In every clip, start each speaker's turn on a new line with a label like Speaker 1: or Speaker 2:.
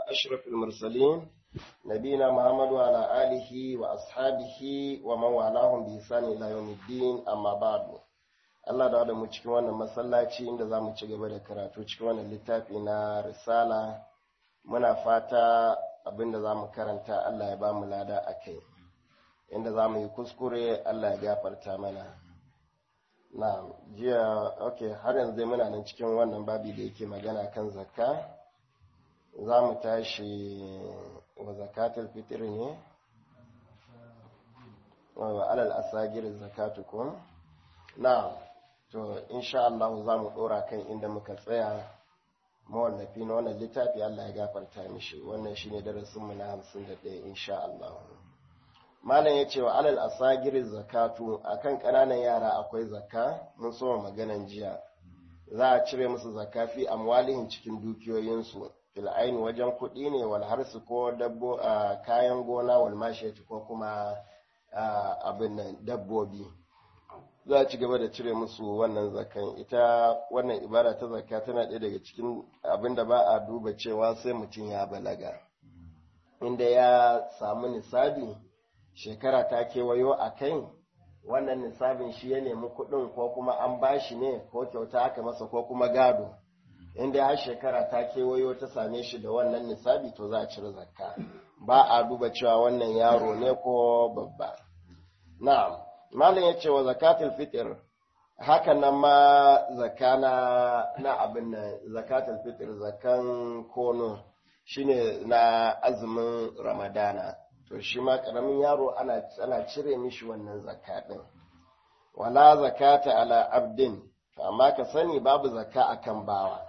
Speaker 1: أشرف المرسلين نبينا محمد وعلى آله وأصحابه ومن والاهم بإحسان إلى يوم الدين أما بعد Allah da mu cikin wannan masallaci inda za mu ci gaba da karatu cikin wannan littafi na risala muna fata abinda za mu karanta Allah ya ba mu lada a kai inda za mu yi kuskure Allah ya gafarta mana na jiya ok har yanzu dai muna nan cikin wannan babi da yake magana kan zakka za mu tashi wa zakatul fitr ne wa alal asagir zakatukum na to insha Allah za mu dora kan inda muka tsaya mawallafi na wannan littafi Allah ya gafarta mishi wannan shine darasin mu na 51 insha Allah malam ya ce wa alal asagir zakatu akan ƙananan yara akwai zakka mun so maganan jiya za a cire musu zakka fi amwalihin cikin dukiyoyinsu fil aini wajen kuɗi ne wal harsu ko dabbo kayan gona wal mashiyati ko kuma abin nan dabbobi za a ci gaba da cire musu wannan zakan ita wannan ibada ta zakka tana ɗaya daga cikin abin da ba a duba cewa sai mutum ya balaga inda ya samu nisabi shekara ta kewayo a kai wannan nisabin shi ya nemi kuɗin ko kuma an bashi ne ko kyauta aka masa ko kuma gado inda har shekara ta kewayo ta same shi da wannan nisabi to za a cire zakka ba a duba cewa wannan yaro ne ko babba na'am malam ya ce wa zakatul fitr haka nan ma zakana na abin nan zakatul fitr zakan kono shine na azumin ramadana to shi ma karamin yaro ana ana cire mishi wannan zakka din wala zakata ala abdin amma ka sani babu zakka akan bawa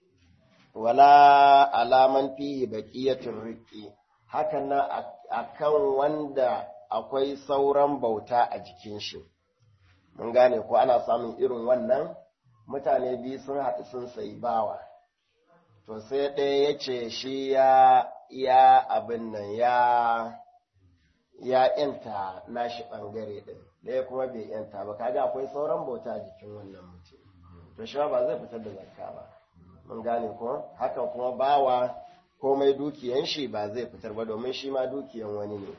Speaker 1: wala alaman fihi baqiyatur riqi hakan nan akan wanda akwai sauran bauta a jikin shi mun gane ko ana samun irin wannan mutane biyu sun haɗu sun sayi bawa to sai ɗaya ya ce shi ya ya abin nan ya ya yanta nashi ɓangare ɗin ɗaya kuma bai yanta ba kaga akwai sauran bauta a jikin wannan mutum to shi ba zai fitar da zakka ba mun gane ko hakan kuma bawa komai dukiyan shi ba zai fitar ba domin shi ma dukiyan wani ne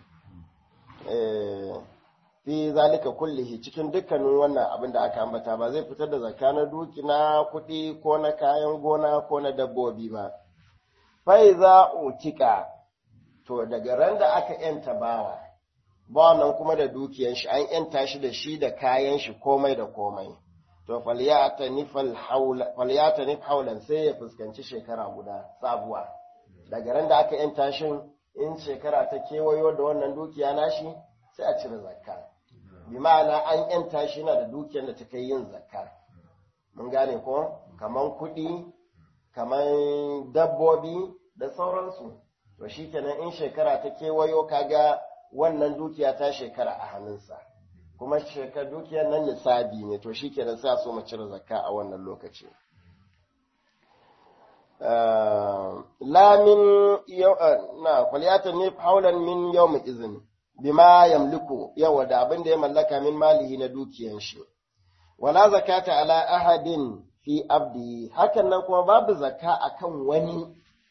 Speaker 1: fi zalika kullihi cikin dukkanin wannan abin da aka ambata ba zai fitar da zakka na duki na kuɗi ko na kayan gona ko na dabbobi ba fai za utika to daga ran da aka yanta bawa ba nan kuma da dukiyan shi an yanta shi da shi da kayan shi komai da komai to falyata nifal haula falyata nif haulan sai ya fuskanci shekara guda sabuwa daga ran da aka yanta shi in shekara ta kewayo da wannan dukiya nashi sai a cire zakka bi ma'ana an yanta shi na da dukiyar da ta kai yin zakka mun gane ko kaman kuɗi kaman dabbobi da sauransu to shikenan in shekara ta kewayo kaga wannan dukiya ta shekara a hannunsa kuma shekar dukiyar nan nisabi ne to shikenan sai a so mu cire zakka a wannan lokaci la min na kwaliyata ne haulan min yau izini bima yamliku yawa da abin da ya mallaka min malihi na dukiyan shi wala zakata ala ahadin fi abdi hakan nan kuma babu zakka akan wani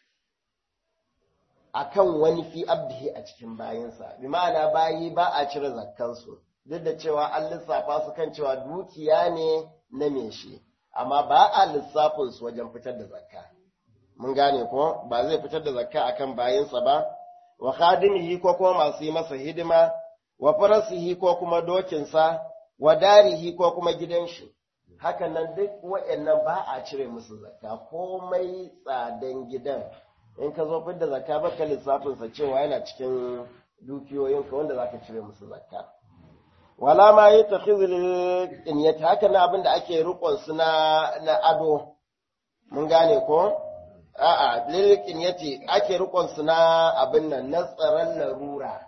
Speaker 1: akan wani fi abdihi a cikin bayinsa bi ma'ana bayi ba a cire zakkansu duk da cewa an lissafa su kan cewa dukiya ne na me shi amma ba a lissafin su wajen fitar da zakka mun gane ko ba zai fitar da zakka akan bayinsa ba wa khadimihi ko kuma masu yi masa hidima wa farasihi ko kuma dokinsa wa darihi ko kuma gidan shi hakan nan duk waɗannan ba a cire musu zakka komai tsadan gidan in ka zo fidda zakka baka lissafin sa cewa yana cikin dukiyoyinka wanda zaka cire musu zakka wala ma yi takhizul inyati haka na abin da ake rukun su na na ado mun gane ko a'a lilikin yace ake rikon su na abin nan na tsaron larura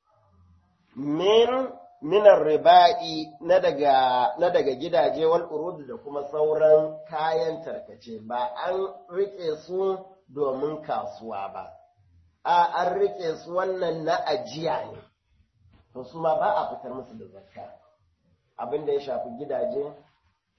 Speaker 1: min minar riba'i na daga na daga gidaje wal urud da kuma sauran kayan tarkace ba an rike su domin kasuwa ba a an rike su wannan na ajiya ne to su ma ba a fitar musu da zakka abin da ya shafi gidaje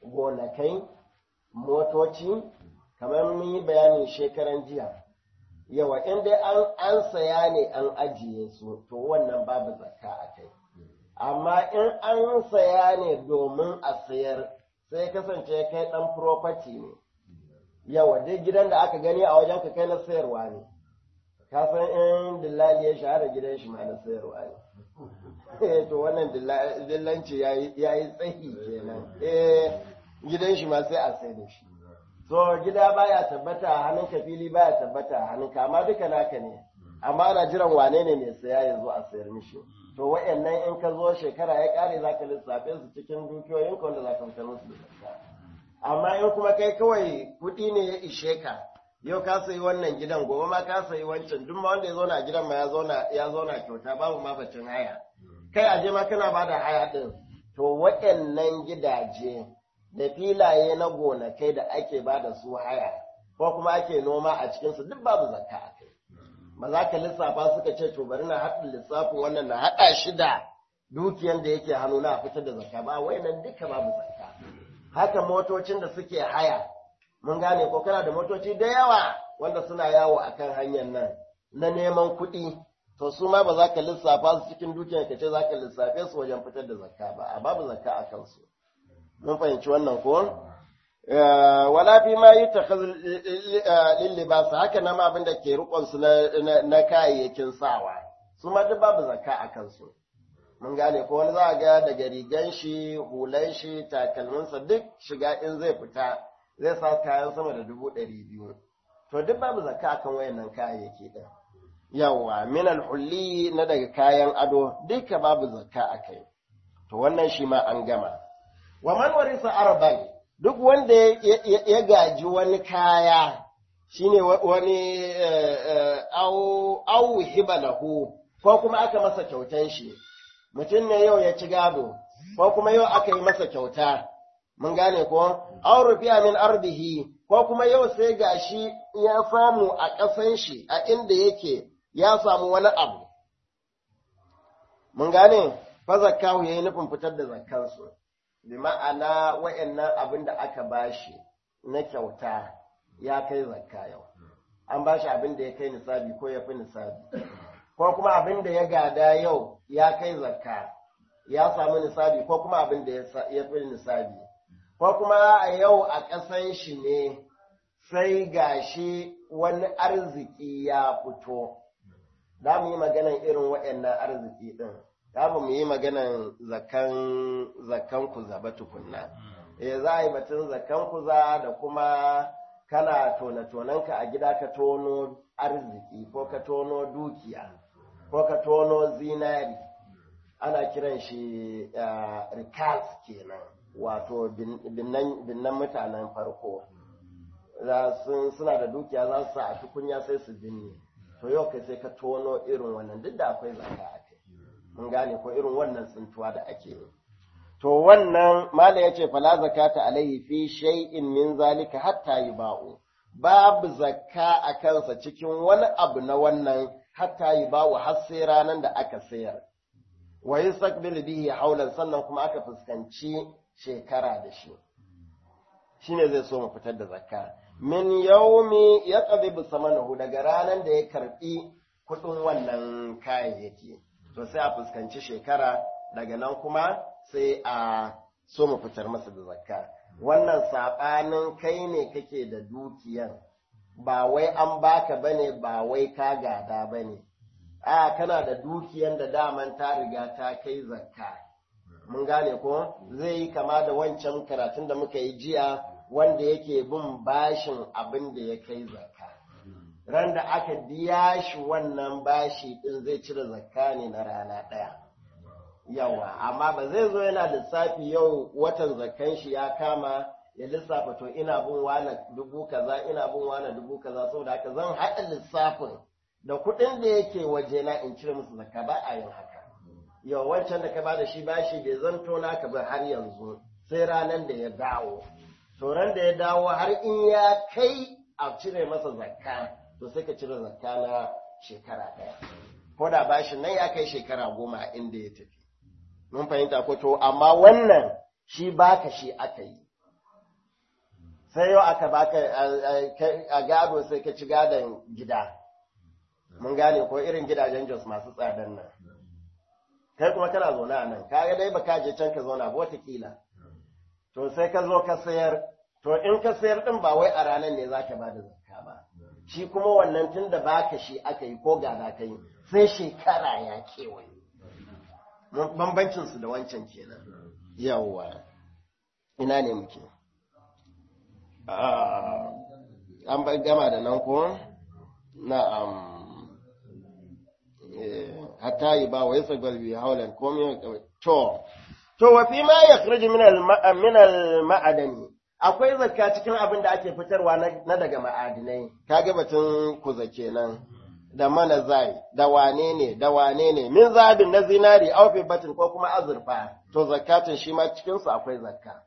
Speaker 1: gonakai motoci kamar mun yi bayanin shekaran jiya yawa in dai an an saya ne an ajiye su to wannan babu zakka a kai amma in an saya ne domin a sayar sai kasance kai dan property ne yawa duk gidan da aka gani a wajen ka kai na sayarwa ne ka san in dillali ya shahara gidan shi ma na sayarwa ne to wannan dillanci ya yi tsayi kenan eh gidan shi ma sai a sai da shi so gida baya tabbata a hannun ka fili baya tabbata a hannun ka amma duka naka ne amma ana jiran wane ne mai saya ya zo a sayar mishi to wayannan in ka zo shekara ya kare za ka lissafe su cikin dukiyoyin ka wanda za ka fitar musu da zakka amma in kuma kai kawai kuɗi ne ya ishe ka yau ka sayi wannan gidan gobe ma ka sayi wancan duk ma wanda ya zauna a gidan ma ya zauna ya zauna kyauta babu ma bacin haya kai aje ma kana bada haya din to waɗannan gidaje da filaye na gonakai da ake bada su haya ko kuma ake noma a cikin su duk babu zakka a kai ba za ka lissafa suka ce to bari na haɗa lissafin wannan na haɗa shi da dukiyan da yake hannu na fitar da zakka ba wayannan duka babu zakka haka motocin da suke haya mun gane ko kana da motoci da yawa wanda suna yawo akan hanyar nan na neman kuɗi to su ma ba za ka lissafa su cikin dukiyar ka ce za ka lissafe su wajen fitar da zakka ba a babu zakka a kansu mun fahimci wannan ko wala fi ma yi lillibasa haka na ma abin da ke rikon su na kayayyakin sawa su ma duk babu zakka a kansu mun gane ko wani za a ga daga rigan shi hulan shi takalminsa duk shiga in zai fita zai sa kayan sama da dubu ɗari biyu to duk babu zakka akan wayannan kayayyaki ɗin yawa min hulli na daga kayan ado duka babu zakka a kai to wannan shi ma an gama wa man warisa arban duk wanda ya gaji wani kaya shine wani au au hibalahu ko kuma aka masa kyautan shi mutum ne yau ya ci gado ko kuma yau aka yi masa kyauta mun gane ko aw rufiya min ardihi ko kuma yau sai gashi ya samu a ƙasan shi a inda yake ya samu wani abu mun gane fa zakkahu yayi nufin fitar da zakkansu bi ma'ana wa'annan abin da aka bashi na kyauta ya kai zakka yau an bashi abin da ya kai nisabi ko ya fi nisabi ko kuma abin da ya gada yau ya kai zakka ya samu nisabi ko kuma abin da ya fi nisabi ko kuma a yau a ƙasan shi ne sai gashi wani arziki ya fito za mu yi maganan irin waɗannan arziki ɗin za mu yi maganan zakan zakan kuza ba tukunna eh za a yi batun zakan kuza da kuma kana tona-tonanka a gida ka tono arziki ko ka tono dukiya ko ka tono zinari ana kiran shi rikas kenan wato binnan mutanen farko suna da dukiya za su sa a tukunya sai su binne to yau kai sai ka tono irin wannan duk da akwai zaka a kai mun gane ko irin wannan tsintuwa da ake yi to wannan malam yace fala zakata alaihi fi shay'in min zalika hatta yuba'u babu zakka a kansa cikin wani abu na wannan hatta yuba'u har sai ranan da aka sayar wa yastaqbil bihi haulan sannan kuma aka fuskanci shekara da shi shine zai so mu fitar da zakka min yaumi yaqdibu samanahu daga ranan da ya karbi kudin wannan kayayyaki to sai a fuskanci shekara daga nan kuma sai a so mu fitar masa da zakka wannan sabanin kai ne kake da dukiyan ba wai an baka bane ba wai ka gada bane a kana da dukiyan da daman ta riga ta kai zakka mun gane ko zai yi kama da wancan karatun da muka yi jiya wanda yake bin bashin abin da ya kai zakka ran da aka biya shi wannan bashi din zai cire zakka ne na rana ɗaya yawa amma ba zai zo yana lissafi yau watan zakkan shi ya kama ya lissafa to ina bin wani dubu kaza ina bin wani dubu kaza saboda haka zan haɗa lissafin da kuɗin da yake waje na in cire musu zakka ba a yin haka yau wancan da ka bada shi bashi bai zanto naka ba har yanzu sai ranar da ya dawo to ran da ya dawo har in ya kai a cire masa zakka to sai ka cire zakka na shekara ɗaya ko da bashin nan ya kai shekara goma inda ya tafi mun fahimta ko to amma wannan shi baka shi aka yi sai yau aka baka a gado sai ka ci gadon gida mun gane ko irin gidajen jos masu tsadan nan kai kuma kana zaune a nan kaga dai baka je can ka zauna ba watakila to sai ka zo ka sayar to in ka sayar din ba wai a ranar ne zaka ba da zakka ba shi kuma wannan tun da baka shi aka yi ko gada ka yi sai shekara ya kewaye bambancin su da wancan kenan yawwa ina ne muke an gama da nan ko na'am hatta yi ba wa yasa galbi haulan komai to to wa fi ma yakhruju min al min al ma'adani akwai zakka cikin abin da ake fitarwa na daga ma'adinai kaga batun kuza kenan da mana zai da wane ne da wane ne min zabin na zinari aw fi batin ko kuma azurfa to zakatin shi ma cikin su akwai zakka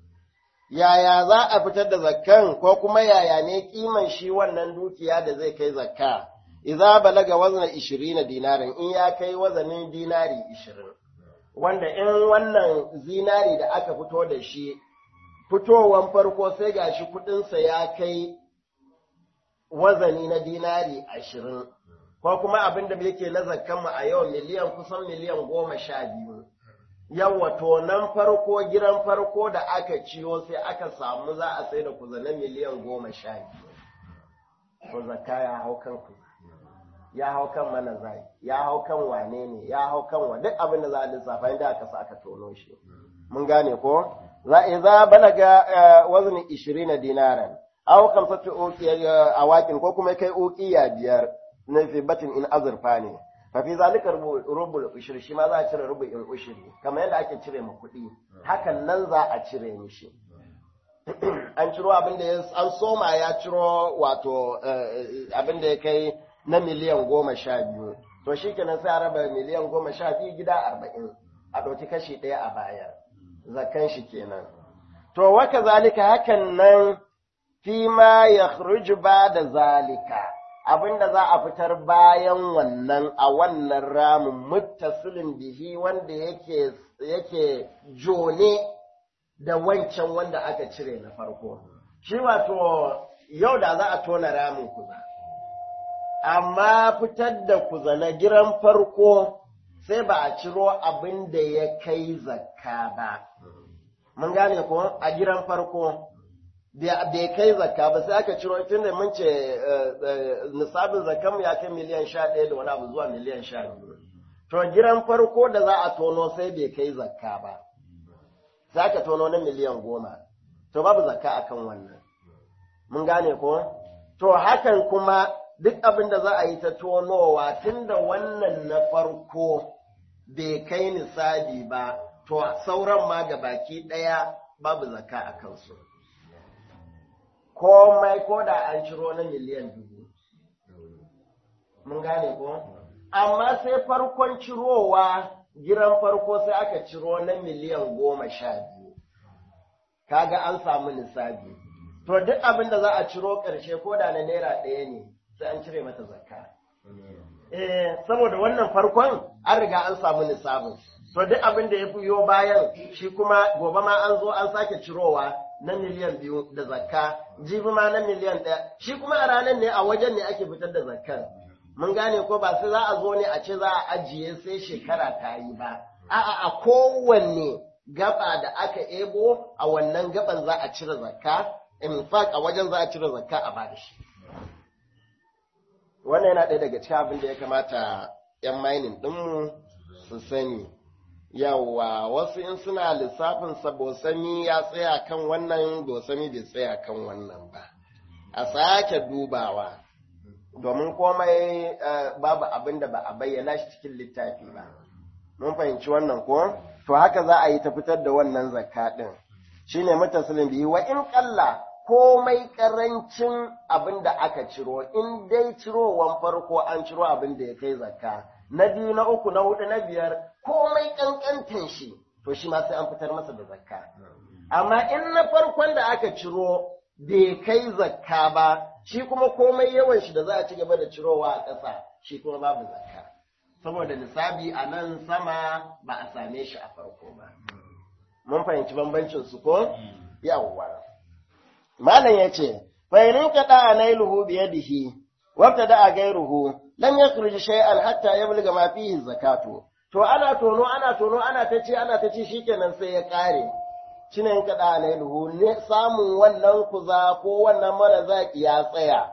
Speaker 1: yaya za a fitar da zakkan ko kuma yaya ne kiman shi wannan dukiya da zai kai zakka idza balaga wazna 20 dinarin in ya kai wazanin dinari 20 wanda in wannan zinari da aka fito da shi fitowan farko sai gashi kudinsa ya kai wazani na dinari 20 ko kuma abin da yake na zakkan mu a yau miliyan kusan miliyan goma sha biyu yawa to nan farko giran farko da aka ciyo sai aka samu za a sai da kuzanen miliyan goma sha biyu to zakka ya hau kan ku ya hau kan mana zai ya hau kan wane ne ya hau kan wa duk abin da za a lissafa inda aka sa aka tono shi mun gane ko za idza balaga wazni 20 dinaran aw kamsatu uqiya awakin ko kuma kai uqiya biyar na fi batin in azurfa ne fa fi zalika rubul ushri shi ma za a cire rubu'in ushri kamar yadda ake cire mu kuɗi hakan nan za a cire mishi an ciro abin da an soma ya ciro wato abin da ya kai na miliyan goma sha biyu to shi kenan sai a raba miliyan goma sha biyu gida arba'in a ɗauki kashi ɗaya a bayar zakan shi kenan to waka zalika hakan nan fi ma ya ba da zalika abinda za a fitar bayan wannan a wannan ramin muttasilin bihi wanda yake yake jone da wancan wanda aka cire na farko shi wato yau da za a tona ramin kuza amma fitar da kuza na giran farko sai ba a ciro abin da ya kai zakka ba mun gane ko a giran farko bai kai zakka ba sai aka ciro tunda mun ce nisabin zakkan ya kai miliyan sha ɗaya da wani abu zuwa miliyan sha biyu to giran farko da za a tono sai bai kai zakka ba sai aka tono na miliyan goma to babu zakka akan wannan mun gane ko to hakan kuma duk abin da za a yi ta tonowa tunda wannan na farko bai kai nisabi ba to sauran ma ga baki ɗaya babu zakka a kansu komai ko da an ciro na miliyan dubu mun gane ko amma sai farkon cirowa giran farko sai aka ciro na miliyan goma sha biyu kaga an samu nisabi to duk abin da za a ciro ƙarshe ko da na naira ɗaya ne sai an cire mata zakka eh saboda wannan farkon an riga an samu nisabin to duk abin da ya fiyo bayan shi kuma gobe ma an zo an sake cirowa na miliyan biyu da zakka jibi ma na miliyan ɗaya shi kuma a ranar ne a wajen ne ake fitar da zakkar mun gane ko ba sai za a zo ne a ce za a ajiye sai shekara ta yi ba a'a a kowanne gaba da aka ebo a wannan gaban za a cire zakka in fact a wajen za a cire zakka a ba da shi wannan yana ɗaya daga cikin abin da ya kamata 'yan mining ɗinmu su sani yawa wasu in suna lissafin sa bosami ya tsaya kan wannan bosami bai tsaya kan wannan ba a sake dubawa domin komai babu abin da ba a bayyana shi cikin littafi ba mun fahimci wannan ko to haka za a yi ta fitar da wannan zakka din shine mutasilin bihi wa in kalla komai karancin abin da aka ciro in dai cirowan farko an ciro abin da ya kai zakka na biyu na uku na hudu na biyar komai kankantan shi to shi ma sai an fitar masa da zakka amma in na farkon da aka ciro bai kai zakka ba shi kuma komai yawan shi da za a ci gaba da cirowa a ƙasa shi kuma babu zakka saboda nisabi a nan sama ba a same shi a farko ba mun fahimci bambancin su ko yawwa malam yace fa in kada anailuhu biyadihi wabta da gairuhu lam yakhruj shay'an hatta yablugha ma fihi zakatu to ana tono ana tono ana ta ci ana ta ci shikenan sai ya kare shine in kada alaihi ne samun wannan kuza ko wannan mara zaki ya tsaya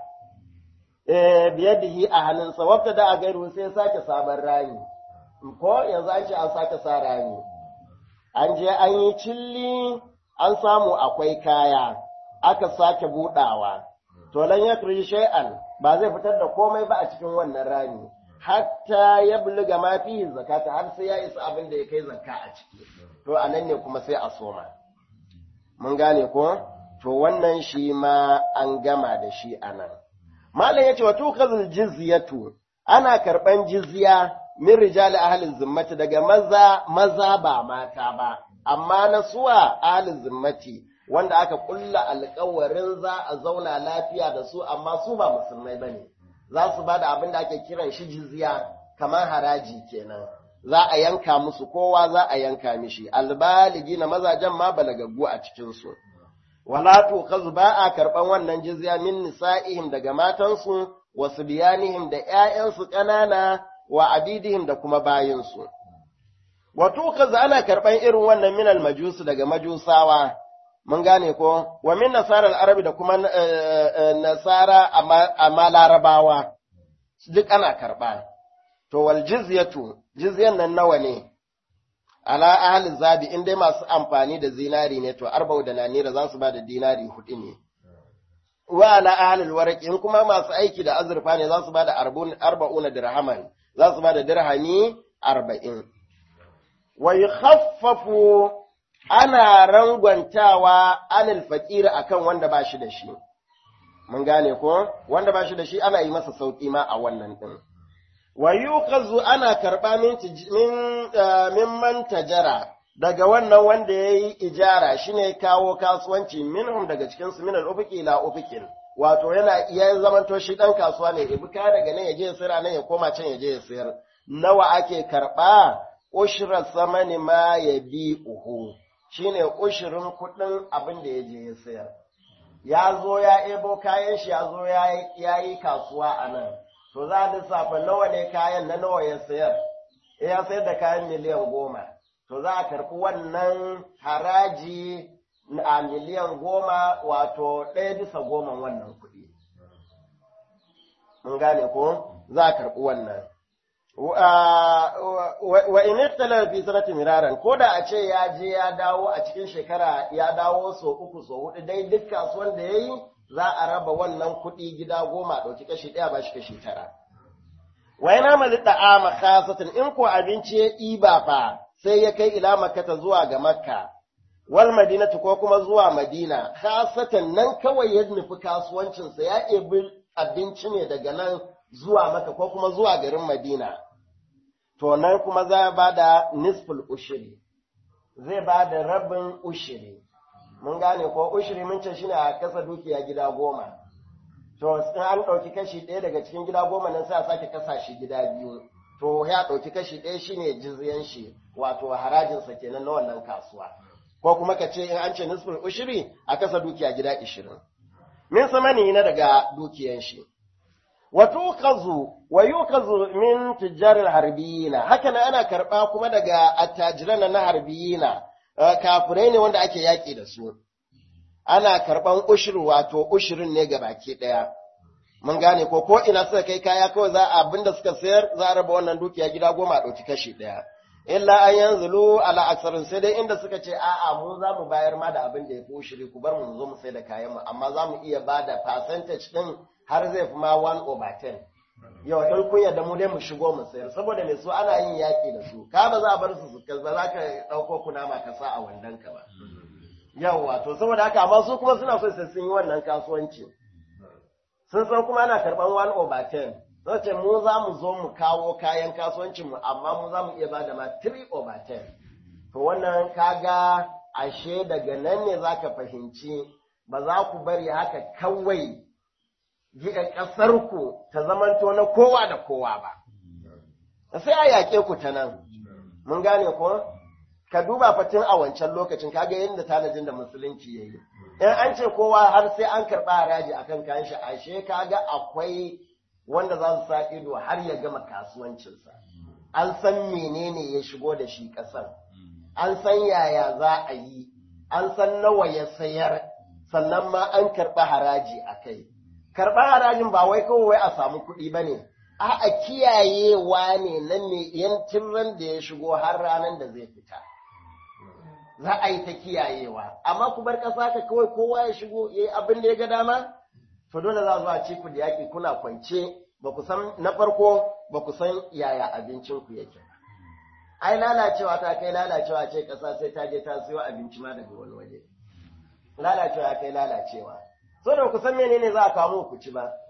Speaker 1: eh biyadihi a hannunsa wabta da gairuhu sai ya sake sabon rami ko yanzu an ce an sake sa rami an je an yi cilli an samu akwai kaya aka sake budawa to lan yakri shay'an ba zai fitar da komai ba a cikin wannan rami hatta ya buluga ma fihi zakata har sai ya isa abin da ya kai zakka a ciki to anan ne kuma sai a soma mun gane ko to wannan shi ma an gama da shi anan malam yace wa tukazul jizyatu ana karban jizya min rijali ahlin zimmati daga maza maza ba mata ba amma na suwa ahlin zimmati wanda aka kulla alkawarin za a zauna lafiya da su amma su ba musulmai bane za su bada abin da ake kiran shi jizya kamar haraji kenan za a yanka musu kowa za a yanka mishi albaligi na mazajen ma balagaggu a cikin su wala to kazu ba a karban wannan jizya min nisa'ihim daga matansu wasu biyanihim da ƴaƴansu ƙanana wa abidihim da kuma bayinsu. Wato, kaza ana karɓan irin wannan minal majusu daga majusawa, mun gane ko, wa min nasarar arabi da kuma nasara amma larabawa, duk ana karɓa. To, wal jizyatu, jizyan nan nawa ne, ala ahalin zabi in dai masu amfani da zinari ne, to arba'u da nanira za su ba da dinari hudu ne. Wa ala ahalin waraki in kuma masu aiki da azurfa ne za su ba da arba'una dirhaman. za su ba da dirhami arba'in. Wai haffafu ana rangwantawa anil faƙiri a kan wanda ba shi da shi. Mun gane ko? Wanda ba shi da shi ana yi masa sauƙi ma a wannan ɗin. Wa yuqazu ana karɓa min man tajara daga wannan wanda ya yi ijara shine kawo kasuwanci minhum daga cikinsu min al-ufuqi ila ufuqin. wato yana iya zamanto shi ɗan kasuwa ne, ibi kaya daga nan ya je ya sayar nan ya koma can ya je ya sayar. Nawa ake karɓa ushirar samani ma ya bi uhu, shi ne ushirin kuɗin abin da ya je ya sayar. Ya zo ya ebo kayan shi ya zo ya yi kasuwa a nan, to za a lissafa nawa ne kayan na nawa ya sayar, ya sayar da kayan miliyan goma, to za a karɓi wannan haraji a miliyan goma wato ɗaya bisa goma wannan kuɗi. Mun gane ko za a karɓi wannan. Wa in iftala fi sanati miraran ko da a ce ya je ya dawo a cikin shekara ya dawo so uku so hudu dai duk kasuwan da ya yi za a raba wannan kuɗi gida goma ɗauki kashi ɗaya ba shi kashi tara. Wa yana mali da'ama khasatan in ko abinci ya ɗiba fa sai ya kai ila makata zuwa ga makka. wal madinatu ko kuma zuwa madina khasatan nan kawai ya nufi kasuwancinsa ya ɗebi abinci ne daga nan zuwa maka ko kuma zuwa garin madina to nan kuma za ba da nisful ushiri zai ba da rabin ushiri mun gane ko ushiri mun ce shine a kasa dukiya gida goma to in an ɗauki kashi ɗaya daga cikin gida goma nan sai a sake kasa shi gida biyu to ya ɗauki kashi ɗaya shine jizyan shi wato harajinsa kenan na wannan kasuwa ko kuma ka ce in an ce nisful ushiri a kasa dukiya gida ishirin. Min samani na daga dukiyan shi. Wa tukazu wa yukazu min tujjaril harbiyina haka nan ana karɓa kuma daga attajiran na harbiyina kafirai ne wanda ake yaƙi da su. Ana karɓan ushir wato ushirin ne ga baki ɗaya. Mun gane ko ko ina suka kai kaya kawai za a abinda suka sayar za a raba wannan dukiya gida goma a ɗauki kashi ɗaya. illa an yanzulu ala aksarin sai dai inda suka ce a'a mu za mu bayar ma da abin da ya fi shiri ku bar mu zo mu sai da kayan mu amma za mu iya ba da percentage din har zai fi ma 1 over 10 yau in kun yarda mu dai mu shigo mu sayar saboda me su ana yin yaki da su ka ba za a bar su su ba za ka dauko kunama ka sa a wandan ka ba yawa to saboda haka amma su kuma suna so sai sun yi wannan kasuwanci sun san kuma ana karban 1 over 10 ce mu za mu zo mu kawo kayan kasuwancinmu amma mu za mu iya ba da ma 3 over 10 to wannan kaga ashe daga nan ne za ka fahimci ba za ku bari haka kawai ƙasarku ta zamanto na kowa da kowa ba sai a yaƙe ku ta nan mun gane ko ka duba fatin a wancan lokacin kaga yadda tanajin da musulunci ya yi in an ce kowa har sai an karɓa haraji akan kayan shi ashe kaga akwai wanda za su sa ido har ya gama kasuwancinsa an san menene ya shigo da shi ƙasar an san yaya za a yi an san nawa ya sayar sannan ma an karɓi haraji a kai karɓar harajin ba wai kawai a samu kuɗi ba ne a kiyayewa ne nan ne yancin ran da ya shigo har ranar da zai fita za a yi ta kiyayewa amma ku bar ƙasa ka kawai kowa ya shigo ya yi abin da ya ga dama to dole za a ci ku da yaƙi kuna kwance ba ku san na farko ba ku san yaya abincin ku yake ba ai lalacewa ta kai lalacewa ce ƙasa sai ta je ta siyo abinci ma daga wani waje lalacewa kai lalacewa so da ku san menene za a kawo ku ci ba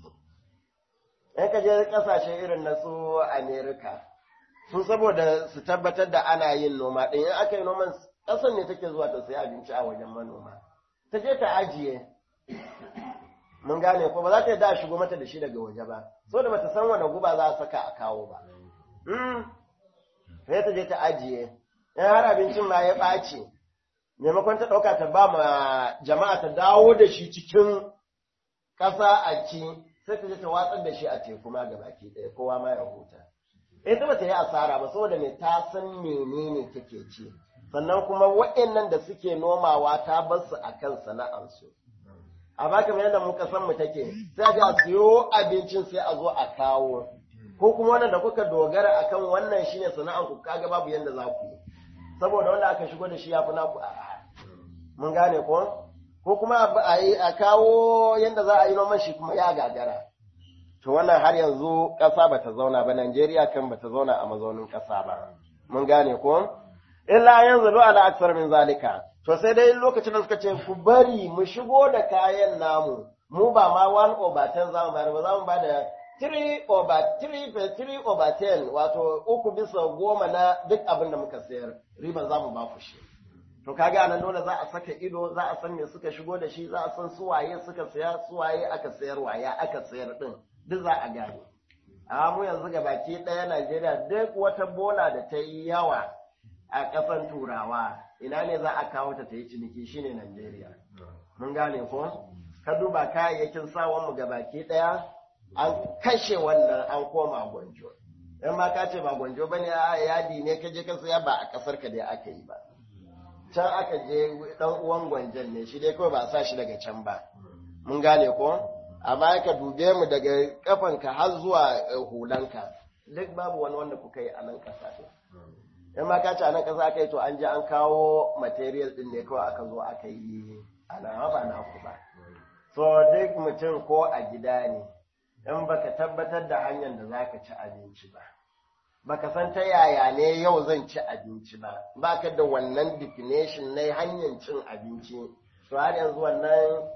Speaker 1: in ka je kasashe irin na su Amerika, su saboda su tabbatar da ana yin noma ɗin in aka yi noman ƙasar ne take zuwa ta sayi abinci a wajen manoma. Ta je ta ajiye, mun gane ko ba za ta yi da shigo mata da shi daga waje ba, so da bata san wani guba za a saka a kawo ba. Sai ta je ta ajiye, in har abincin ma ya ɓaci, maimakon ta ɗauka ta ba ma jama'a ta dawo da shi cikin ƙasa a ci, sai ta je ta watsar da shi a teku ma ga baki ɗaya kowa ma ya huta ita ba ta yi asara ba saboda me ta san menene take ci sannan kuma waɗannan da suke nomawa ta bar su akan sana'arsu a baka mai yadda muka san mu take sai a je a siyo abincin sai a zo a kawo ko kuma wannan da kuka dogara akan wannan shine sana'ar ku kaga babu yanda za ku yi saboda wanda aka shigo da shi ya fi naku a mun gane ko ko kuma a kawo yanda za a yi noman shi kuma ya gagara to wannan har yanzu ƙasa ba ta zauna ba Najeriya kan ba ta zauna a mazaunin ƙasa ba mun gane ko illa yanzu lo ala aksar min zalika to sai dai lokacin da suka ce ku bari mu shigo da kayan namu mu ba ma 1 over 10 zamu bayar ba zamu ba da 3 over 3 3 over 10 wato uku bisa goma na duk abin da muka sayar riban zamu ba ku shi to kaga anan dole za a saka ido za a san me suka shigo da shi za a san suwaye suka saya suwaye aka sayar waya aka sayar din duk za a gane amma mu yanzu ga baki ɗaya Najeriya duk wata bola da ta yi yawa a ƙasan turawa ina ne za a kawo ta ta yi ciniki shine Najeriya mun gane ko ka duba kayayyakin sawan mu ga baki ɗaya an kashe wannan an koma gwanjo in ma ka ce ba gwanjo bane a yadi ne ka je ka saya ba a ƙasar ka dai aka yi ba can aka je dan uwan gwanjan ne shi dai kawai ba a sa shi daga can ba mun gane ko amma ka dube mu daga kafanka har zuwa hulanka duk babu wani wanda kuka yi a nan ƙasa ɗin in ma ka ci a nan ƙasa aka yi to an je an kawo material ɗin ne kawai aka zo aka yi a nan ba na ku ba so duk mutum ko a gida ne in baka tabbatar da hanyar da za ka ci abinci ba baka san ta yaya ne yau zan ci abinci ba baka da wannan definition na hanyar cin abinci to har yanzu wannan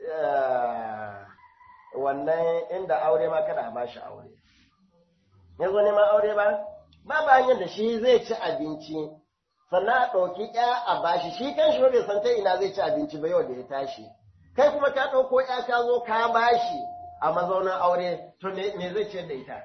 Speaker 1: wannan inda aure ma kada a bashi aure yanzu neman aure ba ba ba hanyar da shi zai ci abinci sannan a ɗauki ya a bashi shi kan shi bai san ta ina zai ci abinci ba yau da ya tashi kai kuma ka ɗauko ya ka zo ka bashi a mazaunin aure to me zai ciyar da ita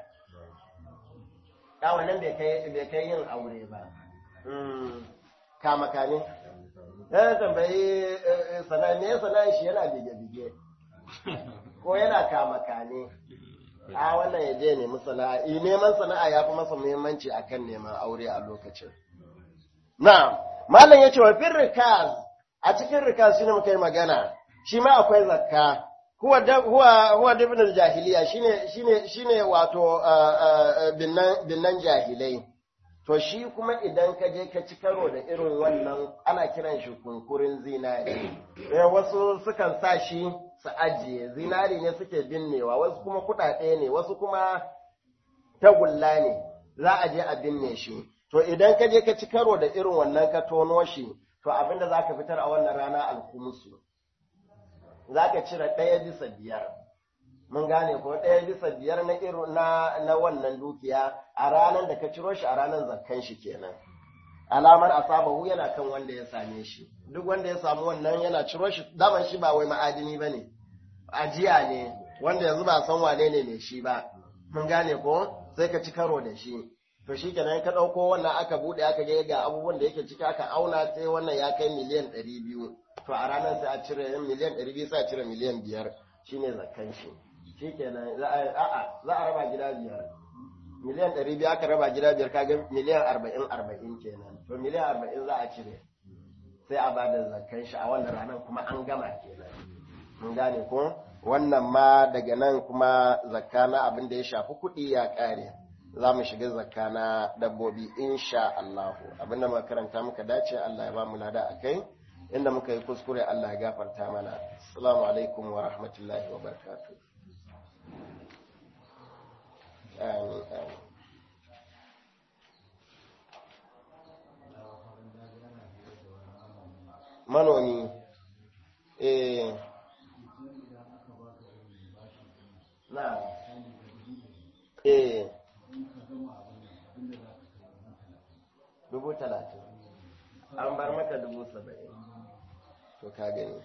Speaker 1: ya wannan bai kai yin aure ba kama kane ya tambayi sana'a ne sana'a shi yana bige-bige ko yana kama kane a wannan ya je nemi sana'a neman sana'a ya fi masa muhimmanci akan neman aure a lokacin na malam ya ce wa fin rikaz a cikin rikaz shi ne muka yi magana shi ma akwai zakka huwa huwa huwa dibnul jahiliya shine shine shine wato binnan jahilai to shi kuma idan ka je ka ci karo da irin wannan ana kiran shi kunkurin zinari eh wasu sukan sa shi su ajiye zinari ne suke binnewa wasu kuma kuɗaɗe ne wasu kuma tagulla ne za a je a binne shi to idan ka je ka ci karo da irin wannan ka tono shi to abinda za ka fitar a wannan rana alkumusu za ka cire ɗaya bisa biyar mun gane ko ɗaya bisa biyar na irin na na wannan dukiya a ranar da ka ciro shi a ranar zakkan shi kenan alamar asabahu yana kan wanda ya same shi duk wanda ya samu wannan yana ciro shi daman shi ba wai ma'adini bane ajiya ne wanda yanzu ba san wane ne mai shi ba mun gane ko sai ka ci karo da shi to shi kenan ka ɗauko wannan aka buɗe aka ga ga abubuwan da yake ciki aka auna sai wannan ya kai miliyan ɗari biyu to a ranar sai a cire miliyan ɗari biyu sai a cire miliyan biyar shine zakkan shi shi kenan za a a'a za a raba gida biyar miliyan ɗari biyu aka raba gida biyar kaga miliyan arba'in arba'in kenan to miliyan arba'in za a cire sai a bada zakkan shi a wannan ranar kuma an gama kenan mun gane ko wannan ma daga nan kuma zakka na abin da ya shafi kuɗi ya ƙare za mu shiga zakka na dabbobi insha Allah abin da muka karanta muka dace Allah ya ba mu lada akai inda muka yi kuskure Allah ya gafarta mana assalamu alaikum wa rahmatullahi wa barakatuh amin amin manomi eh na eh dubu talatin an bar maka dubu saba'in to ka gani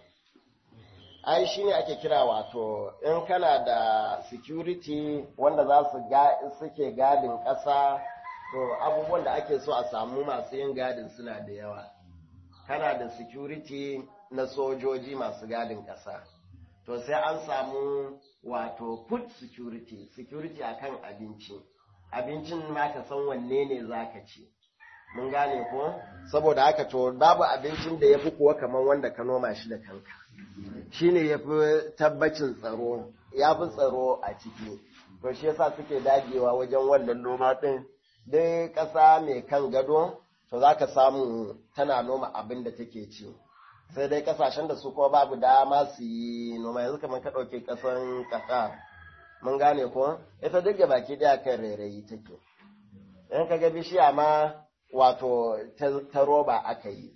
Speaker 1: ai shi ne ake kira wato in kana da security wanda za su suke gadin ƙasa to abubuwan da ake so a samu masu yin gadin suna da yawa kana da security na sojoji masu gadin ƙasa to sai an samu wato food security security akan abinci abincin ma ka san wanne ne zaka ci mun gane ko saboda haka to babu abincin da yafi kuwa kamar wanda ka noma shi da kanka shine yafi tabbacin tsaro yafi tsaro a ciki to shi yasa suke dagewa wajen wannan noma din dai ƙasa mai kan gado to za ka samu tana noma abin da take ci sai dai kasashen da su kuma babu dama su yi noma yanzu kamar ka ɗauke ƙasan ƙasa mun gane ko ita duk baki ɗaya kan rairayi take in ka ga bishiya ma wato ta roba aka yi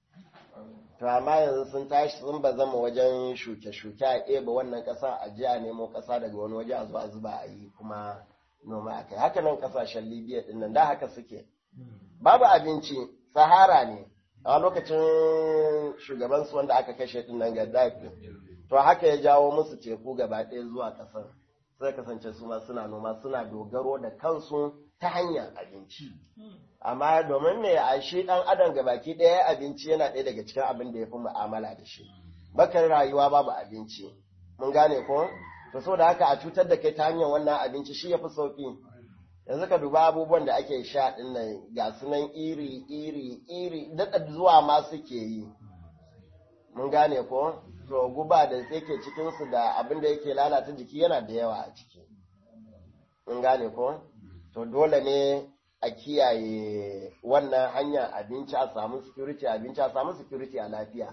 Speaker 1: to amma yanzu sun tashi sun ba zama wajen shuke-shuke a ɗeba wannan ƙasa a ji a nemo ƙasa daga wani waje a zo a zuba a yi kuma noma a kai haka nan ƙasashen libya ɗin nan da haka suke babu abinci sahara ne a lokacin shugabansu wanda aka kashe din nan gaddafi to haka ya jawo musu teku gaba ɗaya zuwa ƙasar sai kasance su ma suna noma suna dogaro da kansu ta hanyar abinci amma domin me a shi ɗan adam gabaki ɗaya abinci yana ɗaya daga cikin abin da ya fi mu'amala da shi bakar rayuwa babu abinci mun gane ko to so da haka a cutar da kai ta hanyar wannan abinci shi ya fi sauƙi yanzu ka duba abubuwan da ake sha ɗin nan ga su nan iri iri iri daɗa zuwa ma suke yi mun gane ko to guba da yake cikinsu da abin da yake lalata jiki yana da yawa a ciki mun gane ko to dole ne a kiyaye wannan hanyar abinci a samu security abinci a samu security a lafiya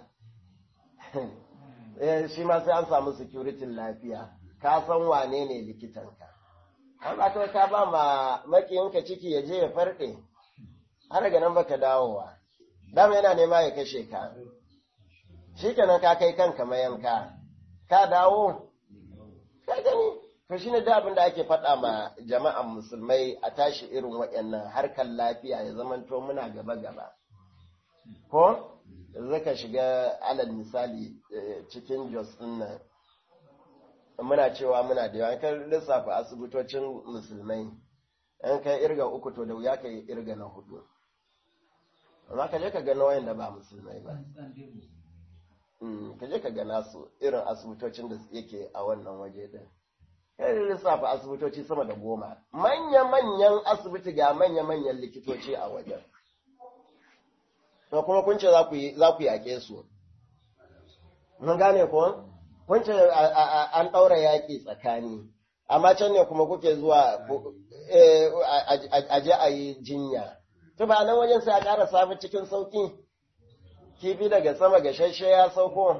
Speaker 1: shi ma sai an samu security lafiya ka san wane ne likitanka an ba ta ka ba ma makiyinka ciki ya je ya farɗe har daga nan baka dawowa dama yana nema ya kashe ka shi kenan ka kai kanka mayanka ka dawo ka gani to shine da abin da ake faɗa ma jama'an musulmai a tashi irin waɗannan harkar lafiya ya zamanto muna gaba gaba ko zaka shiga alal misali cikin jos ɗin nan muna cewa muna da yawa kan lissafa asibitocin musulmai in kai irga uku to da wuya ka yi irga na hudu amma ka je ka ga wayan da ba musulmai ba ka je ka ga nasu irin asibitocin da yake a wannan waje din kai lissafa asibitoci sama da goma manya-manyan asibiti ga manya-manyan likitoci a wajen to kuma kun ce za ku yaƙe su mun gane ko kun ce an ɗaura yaƙi tsakani amma can ne kuma kuke zuwa a je a yi jinya to ba nan wajen sai a ƙara samu cikin sauƙi kifi daga sama ga shashe ya sauko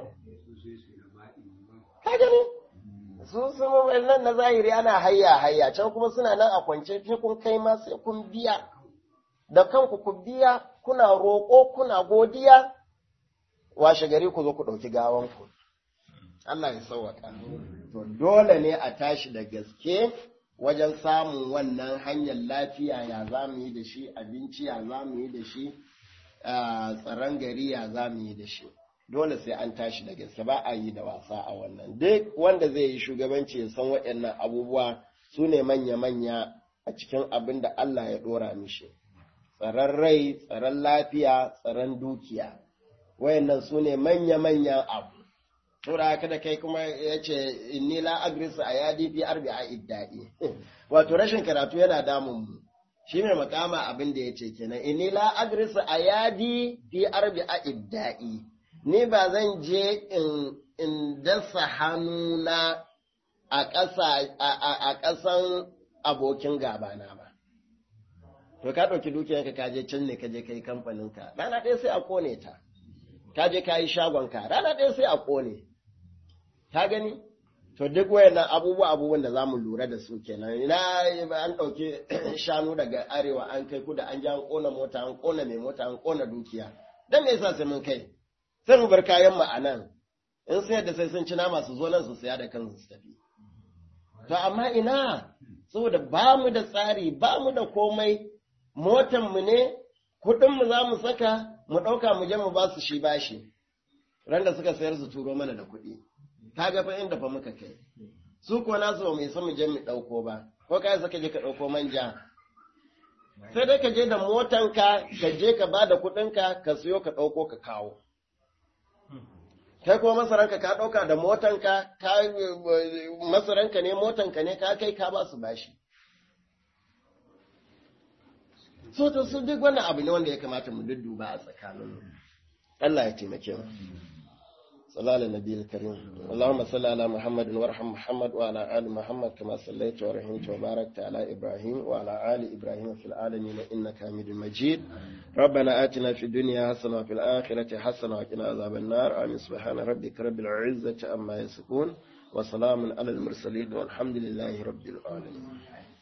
Speaker 1: ka gani su su nan na zahiri ana hayya hayya can kuma suna nan a kwance sai kun kai ma sai kun biya da kanku ku biya kuna roƙo kuna godiya washe gari ku zo ku ɗauki gawanku Allah ya sauwaka to dole ne a tashi da gaske wajen samun wannan hanyar lafiya ya za mu yi da shi abinci ya za mu yi da shi tsaron gari ya za mu yi da shi dole sai an tashi da gaske ba a yi da wasa a wannan duk wanda zai yi shugabanci ya san waɗannan abubuwa su ne manya-manya a cikin abin da Allah ya ɗora mishi tsaron rai tsaron lafiya tsaron dukiya wayannan su ne manya-manyan abu saboda haka da kai kuma ya ce inni la agrisu a yadi fi arbi a iddai wato rashin karatu yana damun mu shi mai makama abin da ya ce kenan inni la agrisu a yadi fi arbi a iddai ni ba zan je in in dasa hannuna a ƙasa a ƙasan abokin gabana ba to ka ɗauki dukiyarka ka je can ne ka je kai kamfaninka rana ɗaya sai a kone ta ka je ka yi shagonka rana ɗaya sai a kone ka gani to duk wayannan abubuwa abubuwan da zamu lura da su kenan ina an ɗauki shanu daga arewa an kai kuda an ji an kona mota an kona mai mota an kona dukiya dan me yasa sai mun kai sai mu bar kayan mu anan in sai da sai sun ci nama su zo nan su saya da kansu su tafi to amma ina saboda ba mu da tsari ba mu da komai motan mu ne kuɗin mu za mu saka mu ɗauka mu je mu ba su shi bashi ran da suka sayar su turo mana da kuɗi ka ga fa inda fa muka kai su ko nasu ba mu isa mu je mu ɗauko ba ko kai saka je ka ɗauko manja sai dai ka je da motanka ka je ka ba da kuɗinka ka siyo ka ɗauko ka kawo kai kuma masaranka ka ɗauka da motanka ka masaranka ne motanka ne ka kai ka ba su bashi so to su duk wannan abu ne wanda ya kamata mu dudduba a tsakanin Allah ya taimake mu صلى على النبي الكريم اللهم صل على محمد وارحم محمد وعلى آل محمد كما صليت ورحمت وباركت على إبراهيم وعلى آل إبراهيم في العالمين إنك حميد مجيد ربنا آتنا في الدنيا حسنة وفي الآخرة حسنة وقنا عذاب النار آمين سبحان ربك رب العزة عما يصفون وسلام على المرسلين والحمد لله رب العالمين